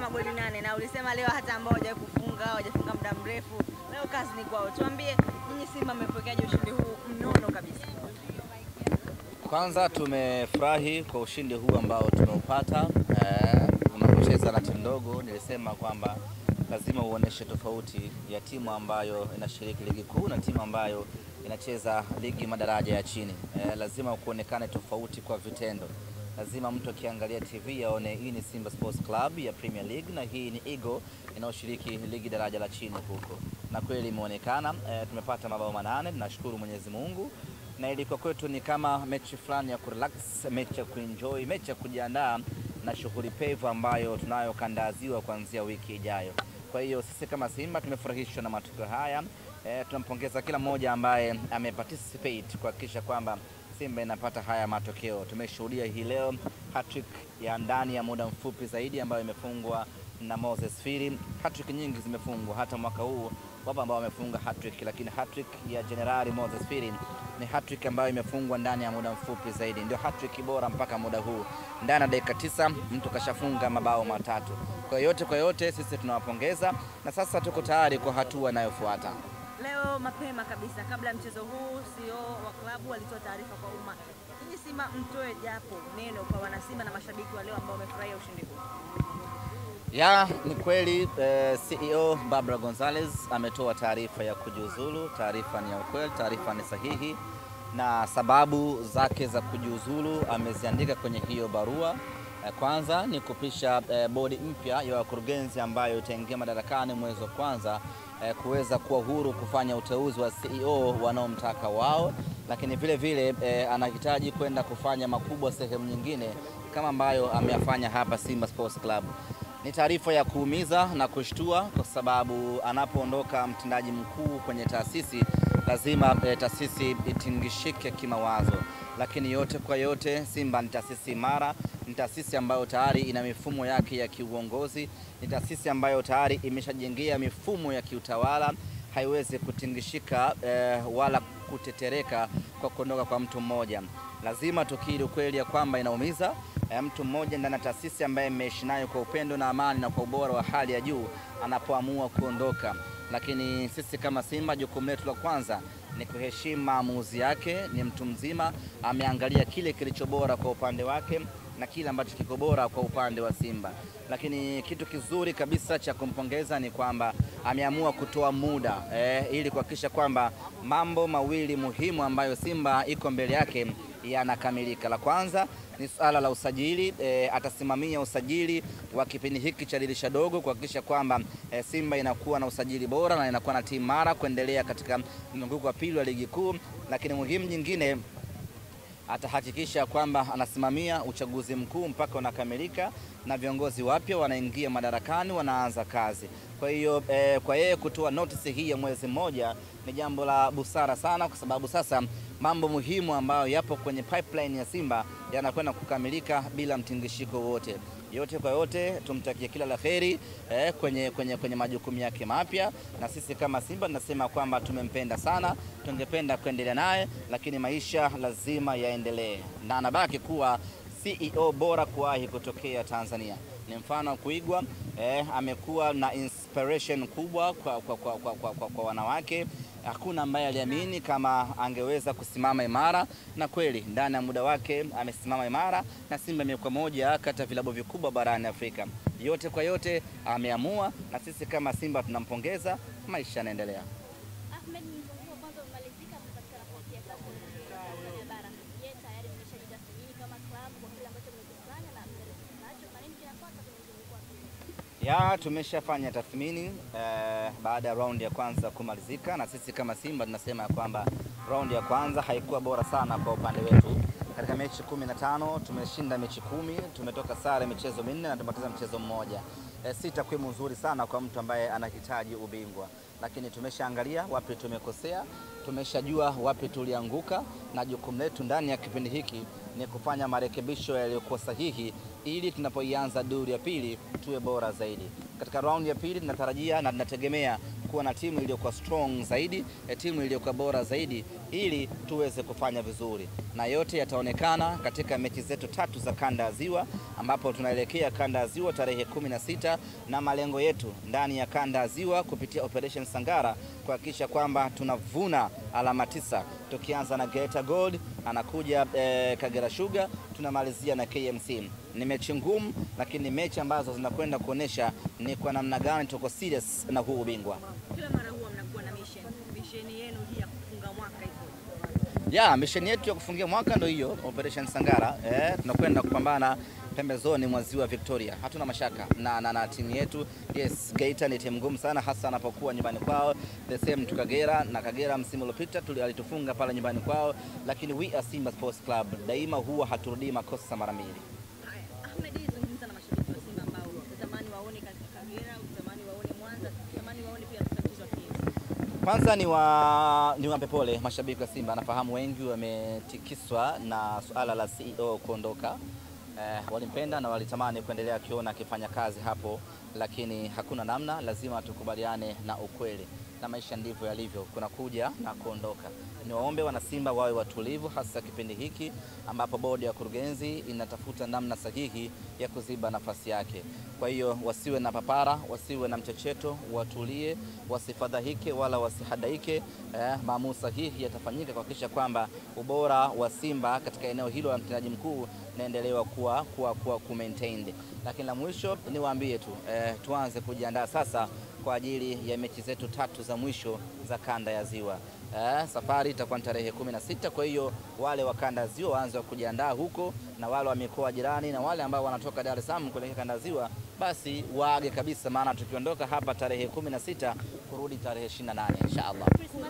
magoli nane na ulisema leo hata ambao hawajawahi kufunga hawajafunga muda mrefu, leo kazi ni kwao. Tuambie nyinyi Simba mmepokeaje ushindi huu mnono kabisa? Kwanza tumefurahi kwa ushindi huu ambao tumeupata. Eh, unapocheza na timu ndogo, nilisema kwamba lazima uoneshe tofauti ya timu ambayo inashiriki ligi kuu na timu ambayo inacheza ligi madaraja ya chini. Eh, lazima kuonekane tofauti kwa vitendo. Lazima mtu akiangalia TV aone hii ni Simba Sports Club ya Premier League na hii ni Eagle inayoshiriki ligi daraja la chini huko, na kweli imeonekana. Eh, tumepata mabao manane, tunashukuru Mwenyezi Mungu na ilikuwa kwetu ni kama mechi fulani ya kurelax, mechi ya kuenjoy, mechi ya kujiandaa na shughuli pevu ambayo tunayo kandaziwa kuanzia wiki ijayo. Kwa hiyo sisi kama Simba tumefurahishwa na matukio haya. E, tunampongeza kila mmoja ambaye ameparticipate kuhakikisha kwamba Simba inapata haya matokeo. Tumeshuhudia hii leo hattrick ya ndani ya muda mfupi zaidi ambayo imefungwa na Moses Firi. Hattrick nyingi zimefungwa hata mwaka huu, wapo ambao wamefunga hattrick, lakini hattrick ya Jenerali Moses Firi ni hattrick ambayo imefungwa ndani ya muda mfupi zaidi, ndio hattrick bora mpaka muda huu. Ndani ya dakika tisa mtu kashafunga mabao matatu. Kwa yote kwa yote, sisi tunawapongeza na sasa tuko tayari kwa hatua inayofuata. Leo mapema kabisa kabla ya mchezo huu, CEO wa klabu alitoa taarifa kwa umma. Nyinyi Simba mtoe japo neno kwa wanasimba na mashabiki wa leo ambao wamefurahia ushindi huu. Ya, ni kweli eh, CEO Barbara Gonzalez ametoa taarifa ya kujiuzulu. Taarifa ni ya ukweli, taarifa ni sahihi, na sababu zake za kujiuzulu ameziandika kwenye hiyo barua. Eh, kwanza ni kupisha eh, bodi mpya ya wakurugenzi ambayo itaingia madarakani mwezi wa kwanza eh, kuweza kuwa huru kufanya uteuzi wa CEO wanaomtaka wao, lakini vile vile eh, anahitaji kwenda kufanya makubwa sehemu nyingine kama ambayo ameyafanya hapa Simba Sports Club. Ni taarifa ya kuumiza na kushtua kwa sababu anapoondoka mtendaji mkuu kwenye taasisi lazima e, taasisi itingishike kimawazo, lakini yote kwa yote, Simba ni taasisi imara, ni taasisi ambayo tayari ina mifumo yake ya kiuongozi, ni taasisi ambayo tayari imeshajengea mifumo ya kiutawala, haiwezi kutingishika e, wala kutetereka kwa kuondoka kwa mtu mmoja. Lazima tukiri ukweli ya kwamba inaumiza e, mtu mmoja ndani ya taasisi ambaye mmeishi nayo kwa upendo na amani na kwa ubora wa hali ya juu anapoamua kuondoka. Lakini sisi kama Simba, jukumu letu la kwanza ni kuheshimu maamuzi yake. Ni mtu mzima, ameangalia kile kilicho bora kwa upande wake na kile ambacho kiko bora kwa upande wa Simba. Lakini kitu kizuri kabisa cha kumpongeza ni kwamba ameamua kutoa muda eh, ili kuhakikisha kwamba mambo mawili muhimu ambayo Simba iko mbele yake yanakamilika. La kwanza ni suala la usajili e, atasimamia usajili wa kipindi hiki cha dirisha dogo kuhakikisha kwamba e, Simba inakuwa na usajili bora na inakuwa na timu mara kuendelea katika mzunguko wa pili wa ligi kuu. Lakini muhimu nyingine atahakikisha kwamba anasimamia uchaguzi mkuu mpaka unakamilika na viongozi wapya wanaingia madarakani, wanaanza kazi. Kwa hiyo eh, kwa yeye kutoa notice hii ya mwezi mmoja ni jambo la busara sana, kwa sababu sasa mambo muhimu ambayo yapo kwenye pipeline ya Simba yanakwenda kukamilika bila mtingishiko wote. Yote kwa yote, tumtakie kila la heri eh, kwenye, kwenye, kwenye majukumu yake mapya, na sisi kama Simba tunasema kwamba tumempenda sana, tungependa kuendelea naye, lakini maisha lazima yaendelee, na anabaki kuwa CEO bora kuwahi kutokea Tanzania. Ni mfano wa kuigwa eh, amekuwa na inspiration kubwa kwa, kwa, kwa, kwa, kwa, kwa, kwa wanawake. Hakuna ambaye aliamini kama angeweza kusimama imara, na kweli ndani ya muda wake amesimama imara, na Simba imekuwa moja kati ya vilabu vikubwa barani Afrika. Yote kwa yote ameamua, na sisi kama Simba tunampongeza. Maisha yanaendelea. Ahmed, mzunguko wa kwanza umemalizika, mmepatikana nafasi ya tatu Tanzania bara. Je, tayari mmeshajitathmini kama klabu kwa kile ambacho mmekifanya na mmeridhika nacho na nini kinafuata kwenye mzunguko wa pili? Ya, tumeshafanya tathmini eh, baada ya raundi ya kwanza kumalizika, na sisi kama Simba tunasema ya kwamba raundi ya kwanza haikuwa bora sana kwa upande wetu. Katika mechi kumi na tano tumeshinda mechi kumi, tumetoka sare michezo minne na tumepoteza mchezo mmoja. Eh, si takwimu nzuri sana kwa mtu ambaye anahitaji ubingwa, lakini tumeshaangalia wapi tumekosea, tumeshajua wapi tulianguka, na jukumu letu ndani ya kipindi hiki ni kufanya marekebisho yaliyokuwa sahihi ili tunapoianza duru ya pili tuwe bora zaidi. Katika raundi ya pili tunatarajia na tunategemea kuwa na timu iliyokuwa strong zaidi, eh, timu iliyokuwa bora zaidi ili tuweze kufanya vizuri, na yote yataonekana katika mechi zetu tatu za kanda ya Ziwa, ambapo tunaelekea kanda ya Ziwa tarehe kumi na sita na malengo yetu ndani ya kanda ya Ziwa kupitia Operation Sangara kuhakikisha kwamba tunavuna alama tisa, tukianza na Geita Gold, anakuja eh, Kagera Sugar, tunamalizia na KMC. Ni mechi ngumu, lakini ni mechi ambazo zinakwenda kuonesha ni kwa namna gani tuko serious na huu ubingwa. Kila mara huwa mnakuwa na mission. Mission yenu hii ya kufunga mwaka iko. Ya, misheni yetu ya kufungia mwaka ndio hiyo Operation Sangara. Eh, tunakwenda kupambana pembezoni mwa ziwa Victoria. Hatuna mashaka na, na, na timu yetu. Yes, Geita ni timu ngumu sana hasa anapokuwa nyumbani kwao. The same to Kagera na Kagera msimu uliopita tuli- alitufunga pale nyumbani kwao, lakini we are Simba Sports Club daima huwa haturudii makosa mara mbili. Haya, Ahmed, zungumza na mashabiki wa Simba ambao utamani waone katika Kagera, utamani waone Mwanza, utamani waone pia katika mchezo wa KMC. Kwanza ni wa ni wape pole mashabiki wa Simba. Nafahamu wengi wametikiswa na suala la CEO kuondoka. Eh, walimpenda na walitamani kuendelea akiona akifanya kazi hapo, lakini hakuna namna, lazima tukubaliane na ukweli, na maisha ndivyo yalivyo, kuna kuja na kuondoka. Niwaombe wanasimba wawe watulivu, hasa kipindi hiki ambapo bodi ya kurugenzi inatafuta namna sahihi ya kuziba nafasi yake. Kwa hiyo wasiwe na papara, wasiwe na mchecheto, watulie, wasifadhaike wala wasihadaike. Eh, maamuzi sahihi yatafanyika kuhakikisha kwamba ubora wa Simba katika eneo hilo la mtendaji mkuu naendelewa kuwa, kuwa, kuwa ku maintained. Lakini la mwisho niwaambie tu eh, tuanze kujiandaa sasa kwa ajili ya mechi zetu tatu za mwisho za kanda ya Ziwa. Eh, safari itakuwa ni tarehe kumi na sita. Kwa hiyo wale wa kanda ya Ziwa waanze kujiandaa huko, na wale wa mikoa jirani na wale ambao wanatoka Dar es Salaam kuelekea kanda ya Ziwa basi waage kabisa, maana tukiondoka hapa tarehe kumi na sita kurudi tarehe 28 inshallah.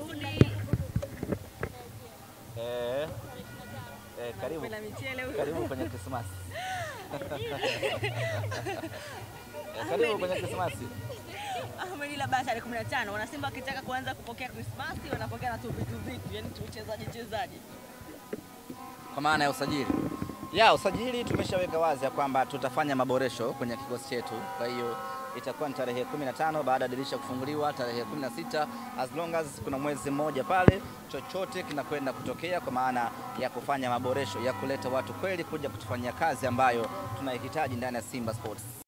Eh, eh, karibu Penda michele huyo. karibu kwenye Krismasi. Eh, karibu kwenye Krismasi. Ahmed, ila basi tarehe 15 wanasimba wakitaka kuanza kupokea Krismasi wanapokea na tu vitu vitu, yani tu uchezaji chezaji. kwa maana ya usajili ya usajili tumeshaweka wazi ya kwamba tutafanya maboresho kwenye kikosi chetu. Kwa hiyo itakuwa ni tarehe 15 baada ya dirisha kufunguliwa tarehe 16, as long as kuna mwezi mmoja pale, chochote kinakwenda kutokea kwa maana ya kufanya maboresho ya kuleta watu kweli kuja kutufanyia kazi ambayo tunaihitaji ndani ya Simba Sports.